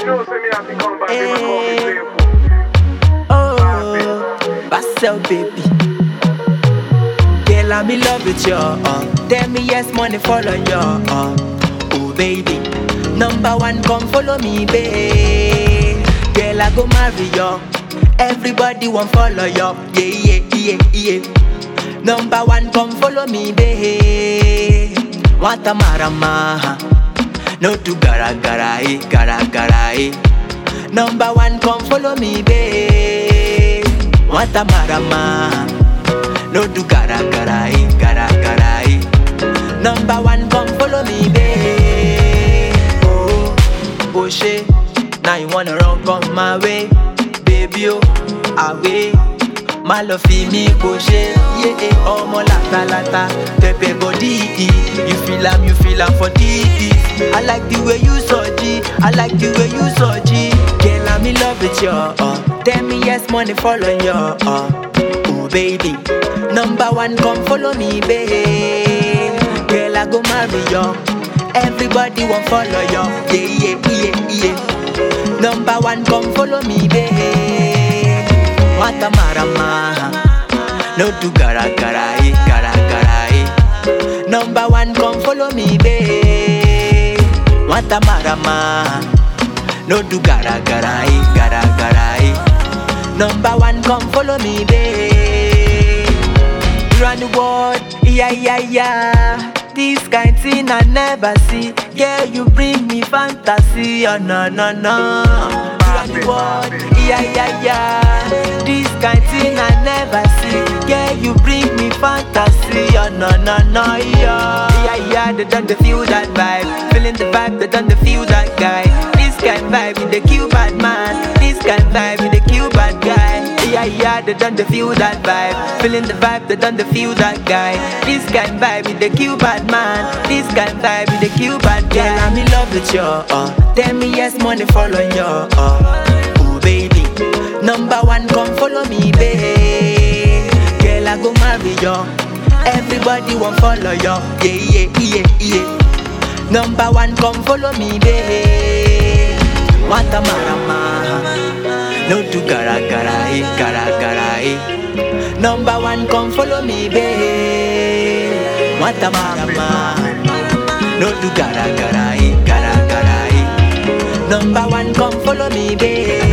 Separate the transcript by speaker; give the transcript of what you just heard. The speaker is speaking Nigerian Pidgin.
Speaker 1: know, say me have to come back, they will call me
Speaker 2: Eh.
Speaker 1: playful.
Speaker 2: Oh, Basel baby. Girl, I'm in love with you. Uh. Tell me yes, money follow you. Uh. Oh baby, number one, come follow me, babe. Girl, I go marry you. Everybody want follow you. Yeah, yeah, yeah, yeah. Number one, come follow me, babe. Want a marama? No do gara gara, eh, gara gara, eh. Number one, come follow me, babe. Want a marama? No do gara gara, eh, gara gara, eh. Number one, come follow me, babe. Oh, oh shit. Now you wanna run come my way, baby oh, away. Má lọ fi mí kò ṣe, yé ọmọ látàlátà, pẹpẹ body. You feel am, you feel am for this. I like the way you soji, I like the way you soji. Girl, I'm in love with you. Uh. Tell me yes, money follow you. Uh. Oh baby, number one, come follow me, babe. Girl, I go marry you. Everybody want follow you. Yeah, yeah, yeah, yeah. Number one, come follow me, babe. What a marama. No do gara gara, eh, gara gara, eh. Number one, come follow me, babe. What a marama. No do gara gara, eh, gara gara, eh. Number one, come follow me, babe. Run the world, yeah, yeah, yeah. This kind thing I never see. Yeah, you bring me fantasy, oh no, no, no. Run the world, yeah, yeah, yeah. This kind thing I never see. Yeah, you bring me fantasy, oh no, no, no, yeah. Yeah, yeah, they done the feel that vibe. Feeling the vibe, they done the feel that guy. This kind vibe in the cute bad man. This kind vibe in the cute bad guy. Yeah, yeah, they done the feel that vibe. Feeling the vibe, they done the feel that guy. This kind vibe with the cute bad man. This kind vibe with the cute bad guy. Girl, I'm in love with you. Uh. Tell me yes, money follow you. Uh. Oh baby, number one, come follow me, babe. Girl, I go marry you. Everybody want follow you. Yeah, yeah, yeah, yeah. Number one, come follow me, babe. What a marama. No do gara gara, eh, gara gara, eh. Number one, come follow me, babe. What a marama. No do gara gara, eh, gara gara, eh. Number one, come follow me, babe.